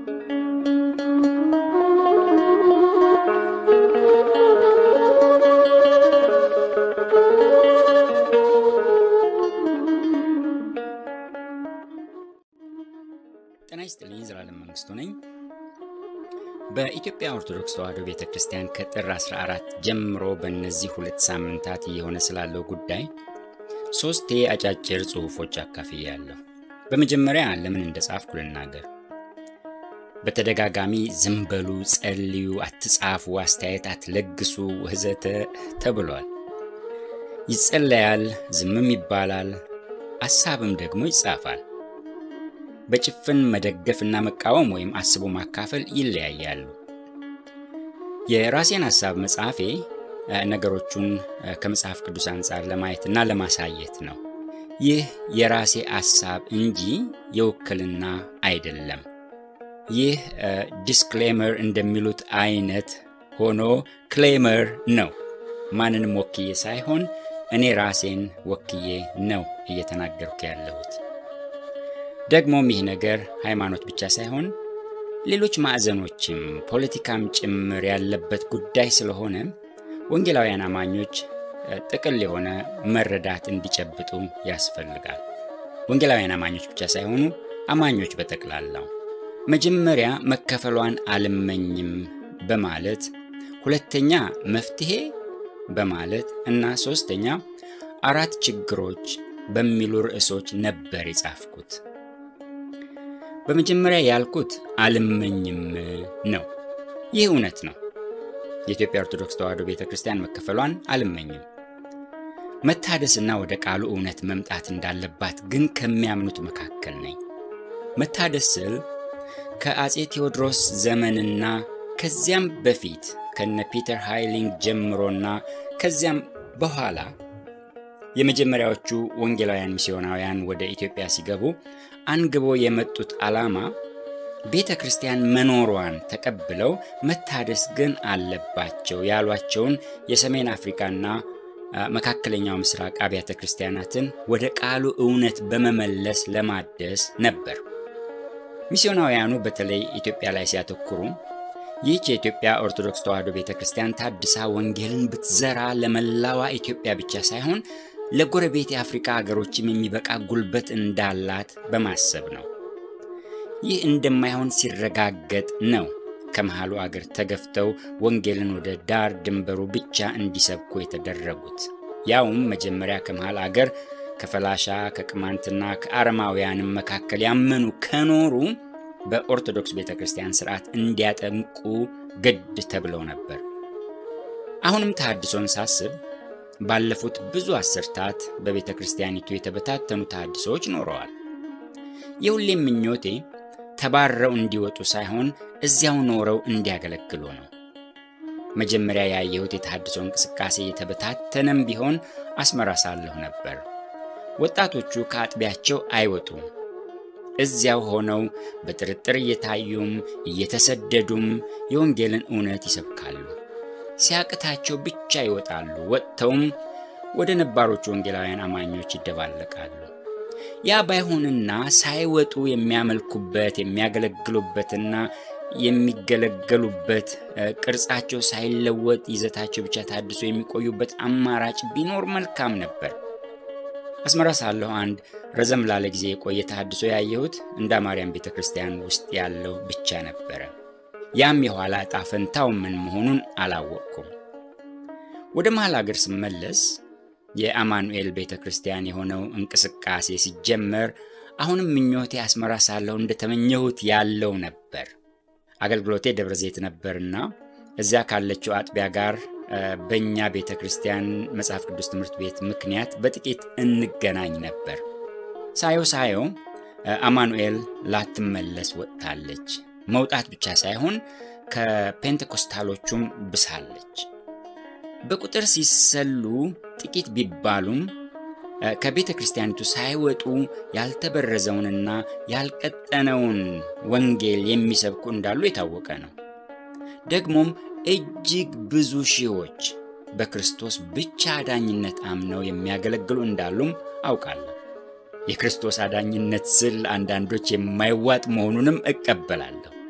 ጤና ይስጥልኝ። ዘላለም መንግስቱ ነኝ። በኢትዮጵያ ኦርቶዶክስ ተዋሕዶ ቤተ ክርስቲያን ከጥር 14 ጀምሮ በእነዚህ ሁለት ሳምንታት እየሆነ ስላለው ጉዳይ ሦስቴ አጫጭር ጽሑፎች አካፍያለሁ። በመጀመሪያ ለምን እንደጻፍኩ ልናገር። በተደጋጋሚ ዝም በሉ፣ ጸልዩ፣ አትጻፉ፣ አስተያየት አትለግሱ ወዘተ ተብሏል። ይጸለያል፣ ዝምም ይባላል፣ አሳብም ደግሞ ይጻፋል። በጭፍን መደገፍና መቃወም ወይም አስቦ ማካፈል ይለያያሉ። የራሴን ሐሳብ መጽሐፌ ነገሮቹን ከመጽሐፍ ቅዱስ አንጻር ለማየትና ለማሳየት ነው። ይህ የራሴ ሐሳብ እንጂ የውክልና አይደለም። ይህ ዲስክሌመር እንደሚሉት አይነት ሆኖ ክሌመር ነው። ማንንም ወክዬ ሳይሆን እኔ ራሴን ወክዬ ነው እየተናገርኩ ያለሁት። ደግሞም ይህ ነገር ሃይማኖት ብቻ ሳይሆን ሌሎች ማዕዘኖችም ፖለቲካም ጭምር ያለበት ጉዳይ ስለሆነ ወንጌላውያን አማኞች ጥቅል የሆነ መረዳት እንዲጨብጡ ያስፈልጋል። ወንጌላውያን አማኞች ብቻ ሳይሆኑ አማኞች በጠቅላላው መጀመሪያ መከፈሏን አልመኝም በማለት ሁለተኛ መፍትሄ በማለት እና ሶስተኛ አራት ችግሮች በሚሉ ርዕሶች ነበር የጻፍኩት። በመጀመሪያ ያልኩት አልመኝም ነው። ይህ እውነት ነው። የኢትዮጵያ ኦርቶዶክስ ተዋሕዶ ቤተ ክርስቲያን መከፈሏን አልመኝም። መታደስና ወደ ቃሉ እውነት መምጣት እንዳለባት ግን ከሚያምኑት መካከል ነኝ። መታደስ ስል ከአፄ ቴዎድሮስ ዘመንና ከዚያም በፊት ከነ ፒተር ሃይሊንግ ጀምሮና ከዚያም በኋላ የመጀመሪያዎቹ ወንጌላውያን ሚስዮናውያን ወደ ኢትዮጵያ ሲገቡ አንግቦ የመጡት ዓላማ ቤተ ክርስቲያን መኖሯን ተቀብለው መታደስ ግን አለባቸው ያሏቸውን የሰሜን አፍሪካና መካከለኛው ምስራቅ አብያተ ክርስቲያናትን ወደ ቃሉ እውነት በመመለስ ለማደስ ነበር። ሚስዮናውያኑ በተለይ ኢትዮጵያ ላይ ሲያተኩሩ ይህች የኢትዮጵያ ኦርቶዶክስ ተዋሕዶ ቤተ ክርስቲያን ታድሳ ወንጌልን ብትዘራ ለመላዋ ኢትዮጵያ ብቻ ሳይሆን ለጎረቤት የአፍሪካ ሀገሮችም የሚበቃ ጉልበት እንዳላት በማሰብ ነው። ይህ እንደማይሆን ሲረጋገጥ ነው ከመሃሉ አገር ተገፍተው ወንጌልን ወደ ዳር ድንበሩ ብቻ እንዲሰብኩ የተደረጉት። ያውም መጀመሪያ ከመሃል አገር ከፈላሻ ከቅማንትና ከአረማውያንም መካከል ያመኑ ከኖሩ በኦርቶዶክስ ቤተ ክርስቲያን ስርዓት እንዲያጠምቁ ግድ ተብለው ነበር። አሁንም ተሐድሶን ሳስብ ባለፉት ብዙ አስርታት በቤተ ክርስቲያኒቱ የተበታተኑ ተሐድሶዎች ኖረዋል። የሁሌም ምኞቴ ተባረው እንዲወጡ ሳይሆን እዚያው ኖረው እንዲያገለግሉ ነው። መጀመሪያ ያየሁት የተሐድሶ እንቅስቃሴ የተበታተነም ቢሆን አስመራ ሳለሁ ነበር። ወጣቶቹ ከአጥቢያቸው አይወጡም። እዚያው ሆነው በጥርጥር እየታዩም እየተሰደዱም የወንጌልን እውነት ይሰብካሉ። ሲያቅታቸው ብቻ ይወጣሉ። ወጥተውም ወደ ነባሮቹ ወንጌላውያን አማኞች ይደባለቃሉ። ያ ባይሆንና ሳይወጡ የሚያመልኩበት የሚያገለግሉበትና የሚገለገሉበት ቅርጻቸው ሳይለወጥ ይዘታቸው ብቻ ታድሶ የሚቆዩበት አማራጭ ቢኖር መልካም ነበር። አስመራ ሳለሁ አንድ ረዘም ላለ ጊዜ የቆየ ተሐድሶ ያየሁት እንዳ ማርያም ቤተ ክርስቲያን ውስጥ ያለው ብቻ ነበረ። ያም የኋላ ዕጣ ፈንታው ምን መሆኑን አላወቅኩም። ወደ መሃል አገር ስመለስ የአማኑኤል ቤተ ክርስቲያን የሆነው እንቅስቃሴ ሲጀመር አሁንም ምኞቴ አስመራ ሳለሁ እንደተመኘሁት ያለው ነበር። አገልግሎቴ ደብረ ዘይት ነበርና እዚያ ካለችው አጥቢያ ጋር በእኛ ቤተ ክርስቲያን መጽሐፍ ቅዱስ ትምህርት ቤት ምክንያት በጥቂት እንገናኝ ነበር። ሳየው ሳየው አማኑኤል ላትመለስ ወጥታለች። መውጣት ብቻ ሳይሆን ከፔንቴኮስታሎቹም ብሳለች። በቁጥር ሲሰሉ ጥቂት ቢባሉም ከቤተ ክርስቲያኒቱ ሳይወጡ ያልተበረዘውንና ያልቀጠነውን ወንጌል የሚሰብኩ እንዳሉ የታወቀ ነው። ደግሞም እጅግ ብዙ ሺዎች በክርስቶስ ብቻ አዳኝነት አምነው የሚያገለግሉ እንዳሉም አውቃለሁ። የክርስቶስ አዳኝነት ስል አንዳንዶች የማይዋጥ መሆኑንም እቀበላለሁ።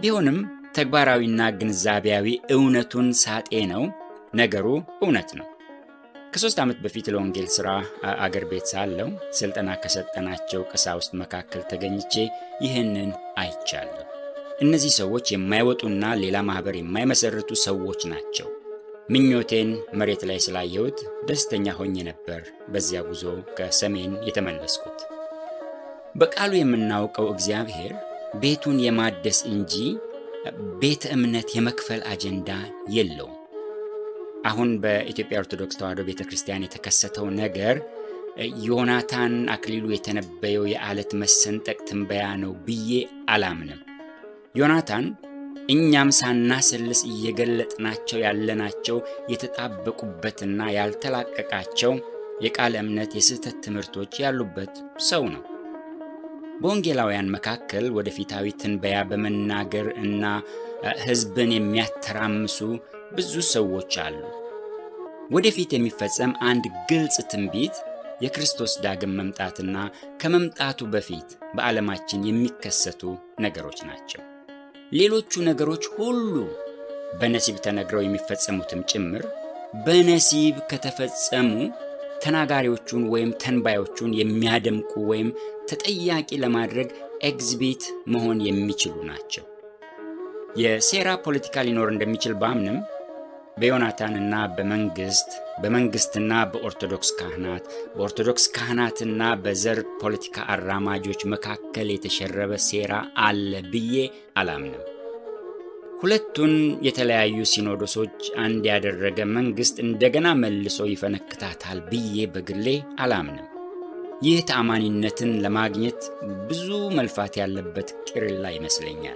ቢሆንም ተግባራዊና ግንዛቤያዊ እውነቱን ሳጤ ነው ነገሩ እውነት ነው። ከሶስት ዓመት በፊት ለወንጌል ሥራ አገር ቤት ሳለው ሥልጠና ከሰጠናቸው ቀሳውስት መካከል ተገኝቼ ይህንን አይቻለሁ። እነዚህ ሰዎች የማይወጡና ሌላ ማኅበር የማይመሰርቱ ሰዎች ናቸው። ምኞቴን መሬት ላይ ስላየሁት ደስተኛ ሆኜ ነበር በዚያ ጉዞ ከሰሜን የተመለስኩት። በቃሉ የምናውቀው እግዚአብሔር ቤቱን የማደስ እንጂ ቤተ እምነት የመክፈል አጀንዳ የለውም። አሁን በኢትዮጵያ ኦርቶዶክስ ተዋሕዶ ቤተ ክርስቲያን የተከሰተው ነገር ዮናታን አክሊሉ የተነበየው የዓለት መሰንጠቅ ትንበያ ነው ብዬ አላምንም። ዮናታን እኛም ሳናሰልስ እየገለጥናቸው ያለናቸው የተጣበቁበትና ያልተላቀቃቸው የቃለ እምነት የስህተት ትምህርቶች ያሉበት ሰው ነው። በወንጌላውያን መካከል ወደፊታዊ ትንበያ በመናገር እና ሕዝብን የሚያተራምሱ ብዙ ሰዎች አሉ። ወደፊት የሚፈጸም አንድ ግልጽ ትንቢት የክርስቶስ ዳግም መምጣትና ከመምጣቱ በፊት በዓለማችን የሚከሰቱ ነገሮች ናቸው። ሌሎቹ ነገሮች ሁሉ በነሲብ ተነግረው የሚፈጸሙትም ጭምር በነሲብ ከተፈጸሙ ተናጋሪዎቹን ወይም ተንባዮቹን የሚያደምቁ ወይም ተጠያቂ ለማድረግ ኤግዚቢት መሆን የሚችሉ ናቸው። የሴራ ፖለቲካ ሊኖር እንደሚችል ባምንም በዮናታንና በመንግስት በመንግስትና በኦርቶዶክስ ካህናት በኦርቶዶክስ ካህናትና በዘር ፖለቲካ አራማጆች መካከል የተሸረበ ሴራ አለ ብዬ አላምንም። ሁለቱን የተለያዩ ሲኖዶሶች አንድ ያደረገ መንግስት እንደገና መልሶ ይፈነክታታል ብዬ በግሌ አላምንም። ይህ ተአማኒነትን ለማግኘት ብዙ መልፋት ያለበት ቂርላ ይመስለኛል።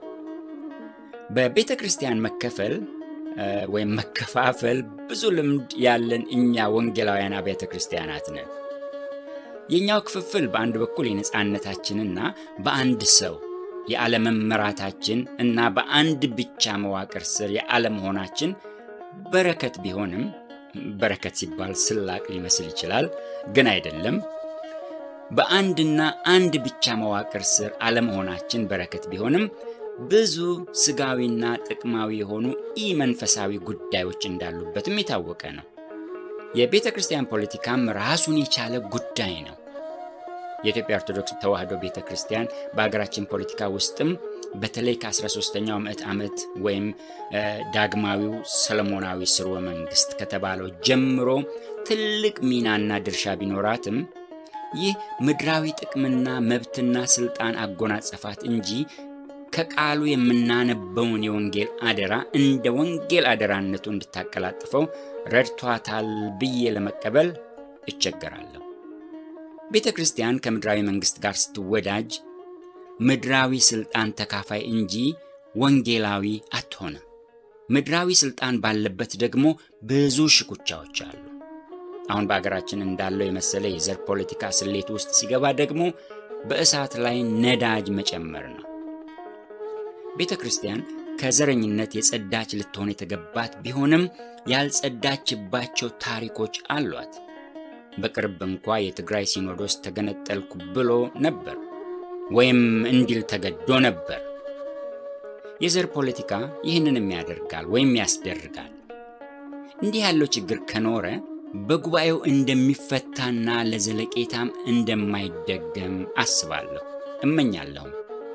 በቤተ ክርስቲያን መከፈል ወይም መከፋፈል ብዙ ልምድ ያለን እኛ ወንጌላውያን አብያተ ክርስቲያናት ነን። የእኛው ክፍፍል በአንድ በኩል የነፃነታችንና በአንድ ሰው የአለመመራታችን እና በአንድ ብቻ መዋቅር ስር የአለመሆናችን በረከት ቢሆንም በረከት ሲባል ስላቅ ሊመስል ይችላል፣ ግን አይደለም። በአንድና አንድ ብቻ መዋቅር ስር አለመሆናችን በረከት ቢሆንም ብዙ ስጋዊና ጥቅማዊ የሆኑ ኢ መንፈሳዊ ጉዳዮች እንዳሉበትም የታወቀ ነው። የቤተ ክርስቲያን ፖለቲካም ራሱን የቻለ ጉዳይ ነው። የኢትዮጵያ ኦርቶዶክስ ተዋሕዶ ቤተ ክርስቲያን በሀገራችን ፖለቲካ ውስጥም በተለይ ከ13ኛው ምዕት ዓመት ወይም ዳግማዊው ሰለሞናዊ ስርወ መንግስት ከተባለው ጀምሮ ትልቅ ሚናና ድርሻ ቢኖራትም ይህ ምድራዊ ጥቅምና መብትና ስልጣን አጎናጸፋት እንጂ ከቃሉ የምናነበውን የወንጌል አደራ እንደ ወንጌል አደራነቱ እንድታቀላጥፈው ረድቷታል ብዬ ለመቀበል እቸገራለሁ። ቤተ ክርስቲያን ከምድራዊ መንግሥት ጋር ስትወዳጅ ምድራዊ ሥልጣን ተካፋይ እንጂ ወንጌላዊ አትሆንም። ምድራዊ ሥልጣን ባለበት ደግሞ ብዙ ሽኩቻዎች አሉ። አሁን በአገራችን እንዳለው የመሰለ የዘር ፖለቲካ ስሌት ውስጥ ሲገባ ደግሞ በእሳት ላይ ነዳጅ መጨመር ነው። ቤተ ክርስቲያን ከዘረኝነት የጸዳች ልትሆን የተገባት ቢሆንም ያልጸዳችባቸው ታሪኮች አሏት። በቅርብ እንኳ የትግራይ ሲኖዶስ ተገነጠልኩ ብሎ ነበር ወይም እንዲል ተገዶ ነበር። የዘር ፖለቲካ ይህንንም ያደርጋል ወይም ያስደርጋል። እንዲህ ያለው ችግር ከኖረ በጉባኤው እንደሚፈታና ለዘለቄታም እንደማይደገም አስባለሁ፣ እመኛለሁም።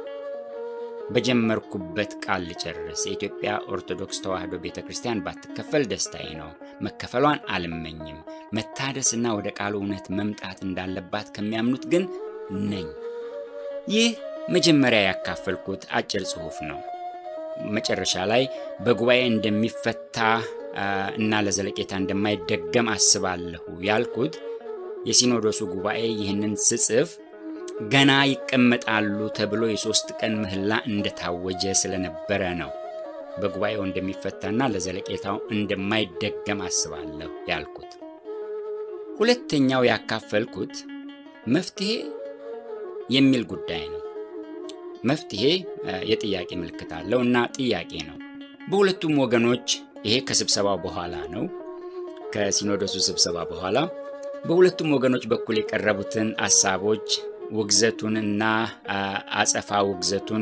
በጀመርኩበት ቃል ልጨርስ። የኢትዮጵያ ኦርቶዶክስ ተዋሕዶ ቤተ ክርስቲያን ባትከፈል ደስታዬ ነው። መከፈሏን አልመኝም። መታደስና ወደ ቃሉ እውነት መምጣት እንዳለባት ከሚያምኑት ግን ነኝ። ይህ መጀመሪያ ያካፈልኩት አጭር ጽሑፍ ነው። መጨረሻ ላይ በጉባኤ እንደሚፈታ እና ለዘለቄታ እንደማይደገም አስባለሁ ያልኩት የሲኖዶሱ ጉባኤ ይህንን ስጽፍ ገና ይቀመጣሉ ተብሎ የሦስት ቀን ምህላ እንደታወጀ ስለነበረ ነው። በጉባኤው እንደሚፈታና ለዘለቄታው እንደማይደገም አስባለሁ ያልኩት። ሁለተኛው ያካፈልኩት መፍትሄ የሚል ጉዳይ ነው። መፍትሄ የጥያቄ ምልክት አለው እና ጥያቄ ነው። በሁለቱም ወገኖች ይሄ ከስብሰባው በኋላ ነው፣ ከሲኖዶሱ ስብሰባ በኋላ በሁለቱም ወገኖች በኩል የቀረቡትን አሳቦች ውግዘቱንና አጸፋ ውግዘቱን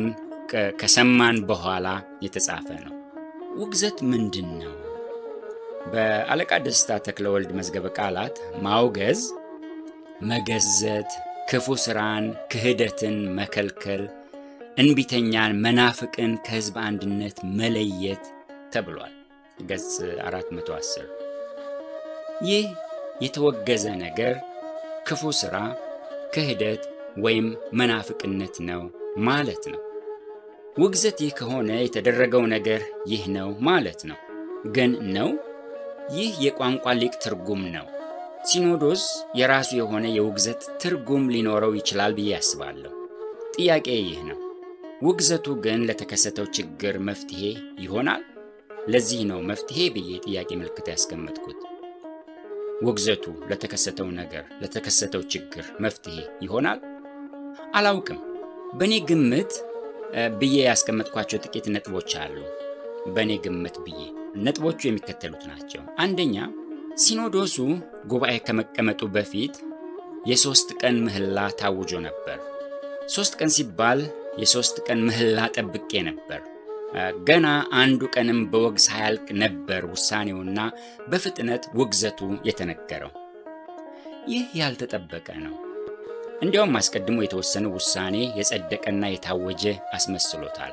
ከሰማን በኋላ የተጻፈ ነው። ውግዘት ምንድን ነው? በአለቃ ደስታ ተክለወልድ መዝገበ ቃላት ማውገዝ፣ መገዘት፣ ክፉ ስራን፣ ክህደትን መከልከል፣ እንቢተኛን፣ መናፍቅን ከህዝብ አንድነት መለየት ተብሏል። ገጽ 410 ይህ የተወገዘ ነገር ክፉ ስራ፣ ክህደት ወይም መናፍቅነት ነው ማለት ነው። ውግዘት ይህ ከሆነ የተደረገው ነገር ይህ ነው ማለት ነው። ግን ነው? ይህ የቋንቋ ሊቅ ትርጉም ነው። ሲኖዶስ የራሱ የሆነ የውግዘት ትርጉም ሊኖረው ይችላል ብዬ አስባለሁ። ጥያቄ ይህ ነው፣ ውግዘቱ ግን ለተከሰተው ችግር መፍትሄ ይሆናል? ለዚህ ነው መፍትሄ ብዬ ጥያቄ ምልክት ያስቀመጥኩት። ውግዘቱ ለተከሰተው ነገር ለተከሰተው ችግር መፍትሄ ይሆናል? አላውቅም። በእኔ ግምት ብዬ ያስቀመጥኳቸው ጥቂት ነጥቦች አሉ። በእኔ ግምት ብዬ ነጥቦቹ የሚከተሉት ናቸው። አንደኛ ሲኖዶሱ ጉባኤ ከመቀመጡ በፊት የሦስት ቀን ምህላ ታውጆ ነበር። ሦስት ቀን ሲባል የሦስት ቀን ምህላ ጠብቄ ነበር። ገና አንዱ ቀንም በወግ ሳያልቅ ነበር ውሳኔውና በፍጥነት ውግዘቱ የተነገረው። ይህ ያልተጠበቀ ነው። እንዲያውም አስቀድሞ የተወሰነ ውሳኔ የጸደቀና የታወጀ አስመስሎታል።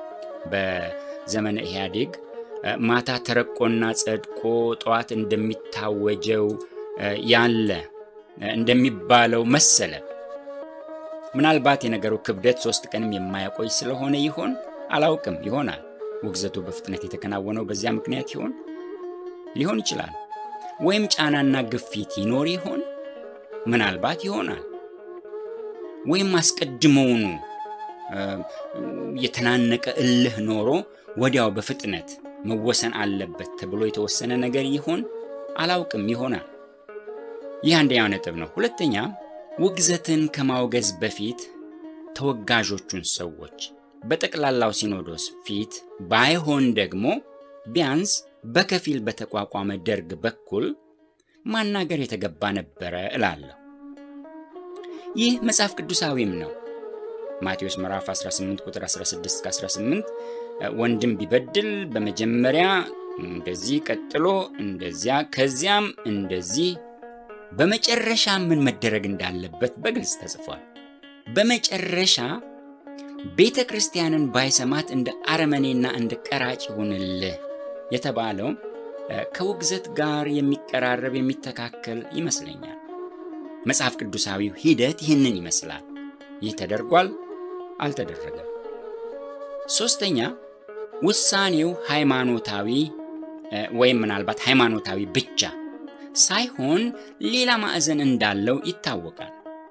በዘመነ ኢህአዴግ ማታ ተረቆና ጸድቆ ጠዋት እንደሚታወጀው ያለ እንደሚባለው መሰለ። ምናልባት የነገሩ ክብደት ሶስት ቀንም የማያቆይ ስለሆነ ይሆን አላውቅም። ይሆናል ውግዘቱ በፍጥነት የተከናወነው በዚያ ምክንያት ይሆን ሊሆን ይችላል። ወይም ጫናና ግፊት ይኖር ይሆን ምናልባት ይሆናል። ወይም አስቀድመውኑ የተናነቀ እልህ ኖሮ ወዲያው በፍጥነት መወሰን አለበት ተብሎ የተወሰነ ነገር ይሆን አላውቅም። ይሆናል። ይህ አንደኛው ነጥብ ነው። ሁለተኛ ውግዘትን ከማውገዝ በፊት ተወጋዦቹን ሰዎች በጠቅላላው ሲኖዶስ ፊት ባይሆን ደግሞ ቢያንስ በከፊል በተቋቋመ ደርግ በኩል ማናገር የተገባ ነበረ እላለሁ። ይህ መጽሐፍ ቅዱሳዊም ነው። ማቴዎስ ምዕራፍ 18 ቁጥር 16 18 ወንድም ቢበድል በመጀመሪያ እንደዚህ፣ ቀጥሎ እንደዚያ፣ ከዚያም እንደዚህ፣ በመጨረሻ ምን መደረግ እንዳለበት በግልጽ ተጽፏል። በመጨረሻ ቤተ ክርስቲያንን ባይሰማት እንደ አረመኔና እንደ ቀራጭ ይሁንልህ የተባለው ከውግዘት ጋር የሚቀራረብ የሚተካከል ይመስለኛል። መጽሐፍ ቅዱሳዊው ሂደት ይህንን ይመስላል። ይህ ተደርጓል፣ አልተደረገም። ሦስተኛ ውሳኔው ሃይማኖታዊ ወይም ምናልባት ሃይማኖታዊ ብቻ ሳይሆን ሌላ ማዕዘን እንዳለው ይታወቃል።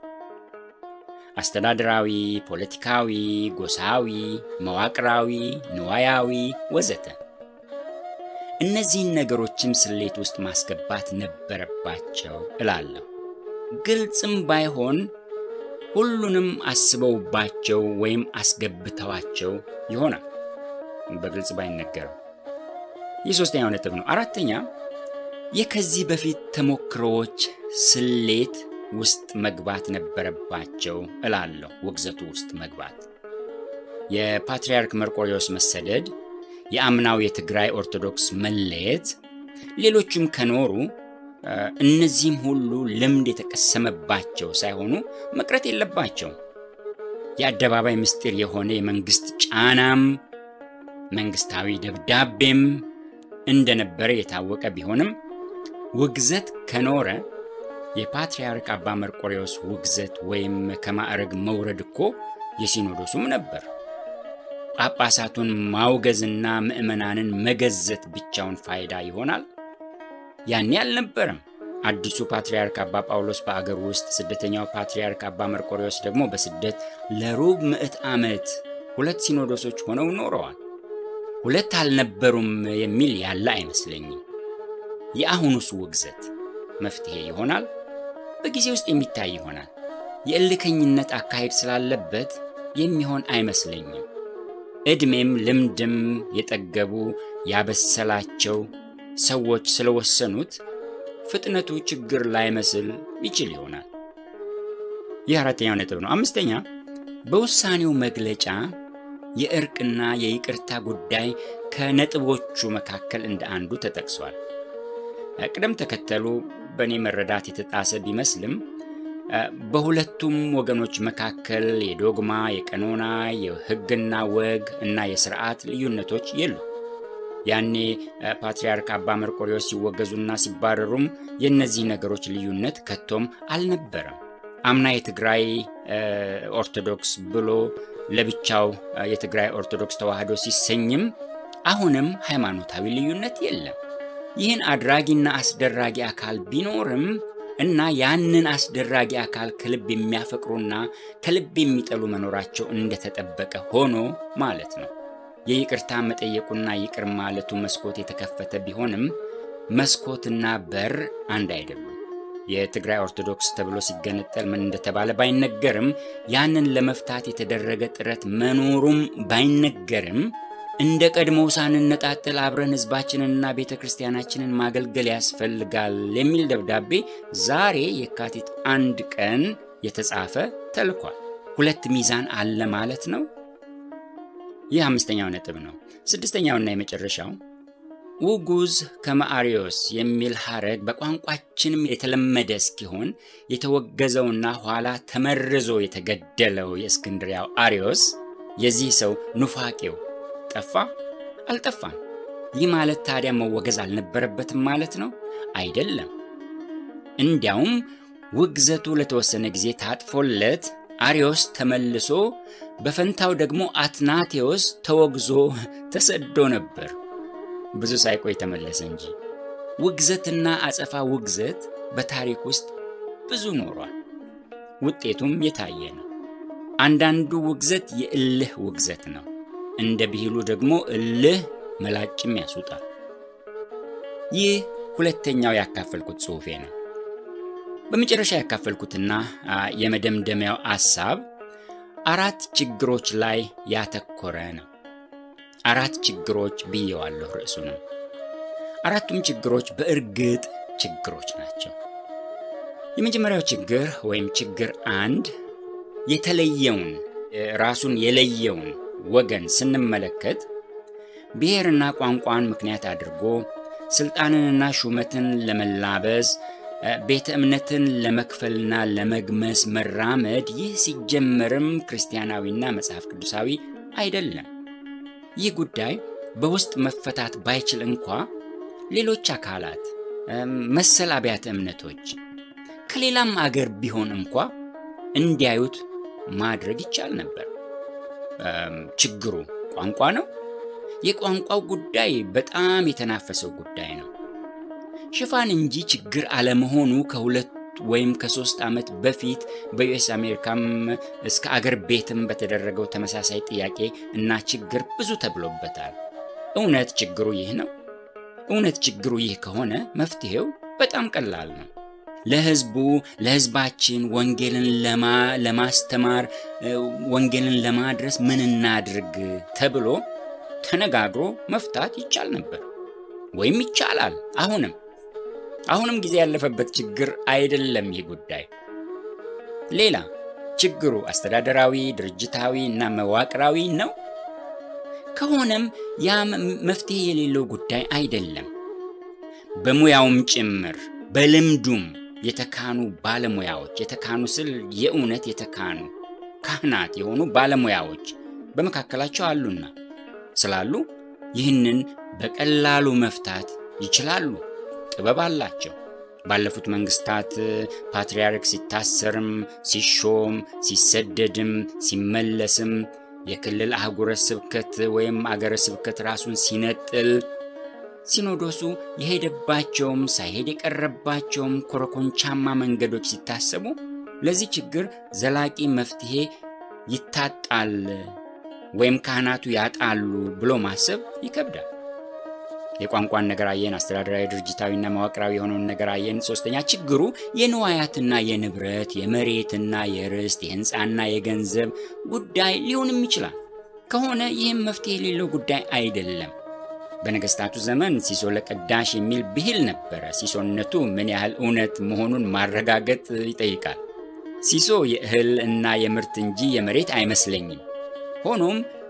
አስተዳደራዊ፣ ፖለቲካዊ፣ ጎሳዊ፣ መዋቅራዊ፣ ንዋያዊ ወዘተ። እነዚህን ነገሮችም ስሌት ውስጥ ማስገባት ነበረባቸው እላለሁ። ግልጽም ባይሆን ሁሉንም አስበውባቸው ወይም አስገብተዋቸው ይሆናል። በግልጽ ባይነገርም ይህ ሶስተኛው ነጥብ ነው። አራተኛ የከዚህ በፊት ተሞክሮዎች ስሌት ውስጥ መግባት ነበረባቸው እላለሁ። ውግዘቱ ውስጥ መግባት የፓትርያርክ መርቆሪዎስ መሰደድ፣ የአምናው የትግራይ ኦርቶዶክስ መለየት፣ ሌሎችም ከኖሩ እነዚህም ሁሉ ልምድ የተቀሰመባቸው ሳይሆኑ መቅረት የለባቸው። የአደባባይ ምስጢር የሆነ የመንግስት ጫናም መንግስታዊ ደብዳቤም እንደነበረ የታወቀ ቢሆንም ውግዘት ከኖረ የፓትርያርክ አባ መርቆሬዎስ ውግዘት ወይም ከማዕረግ መውረድ እኮ የሲኖዶሱም ነበር። ጳጳሳቱን ማውገዝና ምዕመናንን መገዘት ብቻውን ፋይዳ ይሆናል? ያኔ አልነበረም። አዲሱ ፓትርያርክ አባ ጳውሎስ በአገር ውስጥ፣ ስደተኛው ፓትርያርክ አባ መርቆሬዎስ ደግሞ በስደት ለሩብ ምዕት ዓመት ሁለት ሲኖዶሶች ሆነው ኖረዋል። ሁለት አልነበሩም የሚል ያለ አይመስለኝም። የአሁኑስ ውግዘት መፍትሄ ይሆናል? በጊዜ ውስጥ የሚታይ ይሆናል። የእልከኝነት አካሄድ ስላለበት የሚሆን አይመስለኝም። ዕድሜም ልምድም የጠገቡ ያበሰላቸው ሰዎች ስለወሰኑት ፍጥነቱ ችግር ላይመስል ይችል ይሆናል። ይህ አራተኛው ነጥብ ነው። አምስተኛ በውሳኔው መግለጫ የእርቅና የይቅርታ ጉዳይ ከነጥቦቹ መካከል እንደ አንዱ ተጠቅሷል። ቅደም ተከተሉ በእኔ መረዳት የተጣሰ ቢመስልም በሁለቱም ወገኖች መካከል የዶግማ፣ የቀኖና፣ የሕግና ወግ እና የስርዓት ልዩነቶች የሉ። ያኔ ፓትርያርክ አባ መርቆሬዎስ ሲወገዙና ሲባረሩም የእነዚህ ነገሮች ልዩነት ከቶም አልነበረም። አምና የትግራይ ኦርቶዶክስ ብሎ ለብቻው የትግራይ ኦርቶዶክስ ተዋሕዶ ሲሰኝም አሁንም ሃይማኖታዊ ልዩነት የለም። ይህን አድራጊና አስደራጊ አካል ቢኖርም እና ያንን አስደራጊ አካል ከልብ የሚያፈቅሩና ከልብ የሚጠሉ መኖራቸው እንደተጠበቀ ሆኖ ማለት ነው። የይቅርታ መጠየቁና ይቅር ማለቱ መስኮት የተከፈተ ቢሆንም መስኮትና በር አንድ አይደሉም። የትግራይ ኦርቶዶክስ ተብሎ ሲገነጠል ምን እንደተባለ ባይነገርም ያንን ለመፍታት የተደረገ ጥረት መኖሩም ባይነገርም እንደ ቀድሞው ሳንነጣጠል አብረን ሕዝባችንንና ቤተ ክርስቲያናችንን ማገልገል ያስፈልጋል የሚል ደብዳቤ ዛሬ የካቲት አንድ ቀን የተጻፈ ተልኳል። ሁለት ሚዛን አለ ማለት ነው። ይህ አምስተኛው ነጥብ ነው። ስድስተኛውና የመጨረሻው ውጉዝ ከመአሪዮስ የሚል ሐረግ በቋንቋችንም የተለመደ እስኪሆን የተወገዘውና ኋላ ተመርዞ የተገደለው የእስክንድሪያው አሪዮስ የዚህ ሰው ኑፋቄው ጠፋ አልጠፋም። ይህ ማለት ታዲያ መወገዝ አልነበረበትም ማለት ነው? አይደለም። እንዲያውም ውግዘቱ ለተወሰነ ጊዜ ታጥፎለት አሪዮስ ተመልሶ በፈንታው ደግሞ አትናቴዎስ ተወግዞ ተሰዶ ነበር። ብዙ ሳይቆይ ተመለሰ እንጂ። ውግዘትና አጸፋ ውግዘት በታሪክ ውስጥ ብዙ ኖሯል። ውጤቱም የታየ ነው። አንዳንዱ ውግዘት የእልህ ውግዘት ነው። እንደ ብሂሉ ደግሞ እልህ መላጭም ያስውጣል። ይህ ሁለተኛው ያካፈልኩት ጽሑፌ ነው። በመጨረሻ ያካፈልኩትና የመደምደሚያው ሐሳብ አራት ችግሮች ላይ ያተኮረ ነው። አራት ችግሮች ብየዋለሁ ርዕሱንም። አራቱም ችግሮች በእርግጥ ችግሮች ናቸው። የመጀመሪያው ችግር ወይም ችግር አንድ የተለየውን ራሱን የለየውን ወገን ስንመለከት ብሔርና ቋንቋን ምክንያት አድርጎ ስልጣንንና ሹመትን ለመላበስ ቤተ እምነትን ለመክፈልና ለመግመስ መራመድ ይህ ሲጀመርም ክርስቲያናዊና መጽሐፍ ቅዱሳዊ አይደለም። ይህ ጉዳይ በውስጥ መፈታት ባይችል እንኳ ሌሎች አካላት መሰል አብያተ እምነቶች ከሌላም አገር ቢሆን እንኳ እንዲያዩት ማድረግ ይቻል ነበር። ችግሩ ቋንቋ ነው። የቋንቋው ጉዳይ በጣም የተናፈሰው ጉዳይ ነው። ሽፋን እንጂ ችግር አለመሆኑ ከሁለት ወይም ከሶስት ዓመት በፊት በዩኤስ አሜሪካም እስከ አገር ቤትም በተደረገው ተመሳሳይ ጥያቄ እና ችግር ብዙ ተብሎበታል። እውነት ችግሩ ይህ ነው? እውነት ችግሩ ይህ ከሆነ መፍትሄው በጣም ቀላል ነው። ለሕዝቡ ለሕዝባችን ወንጌልን ለማስተማር ወንጌልን ለማድረስ ምን እናድርግ ተብሎ ተነጋግሮ መፍታት ይቻል ነበር፣ ወይም ይቻላል። አሁንም አሁንም ጊዜ ያለፈበት ችግር አይደለም ይህ ጉዳይ። ሌላ ችግሩ አስተዳደራዊ፣ ድርጅታዊ እና መዋቅራዊ ነው። ከሆነም ያ መፍትሄ የሌለው ጉዳይ አይደለም። በሙያውም ጭምር በልምዱም የተካኑ ባለሙያዎች የተካኑ ስል የእውነት የተካኑ ካህናት የሆኑ ባለሙያዎች በመካከላቸው አሉና ስላሉ ይህንን በቀላሉ መፍታት ይችላሉ። ጥበብ አላቸው። ባለፉት መንግስታት ፓትርያርክ ሲታሰርም፣ ሲሾም፣ ሲሰደድም፣ ሲመለስም የክልል አህጉረ ስብከት ወይም አገረ ስብከት ራሱን ሲነጥል ሲኖዶሱ የሄደባቸውም ሳይሄድ የቀረባቸውም ኮረኮንቻማ መንገዶች ሲታሰቡ ለዚህ ችግር ዘላቂ መፍትሄ ይታጣል ወይም ካህናቱ ያጣሉ ብሎ ማሰብ ይከብዳል። የቋንቋን ነገር አየን፣ አስተዳደራዊ ድርጅታዊና መዋቅራዊ የሆነውን ነገር አየን። ሶስተኛ ችግሩ የንዋያትና የንብረት የመሬትና የርስት የህንፃና የገንዘብ ጉዳይ ሊሆንም ይችላል። ከሆነ ይህም መፍትሄ የሌለው ጉዳይ አይደለም። በነገስታቱ ዘመን ሲሶ ለቀዳሽ የሚል ብሂል ነበረ። ሲሶነቱ ምን ያህል እውነት መሆኑን ማረጋገጥ ይጠይቃል። ሲሶ የእህል እና የምርት እንጂ የመሬት አይመስለኝም። ሆኖም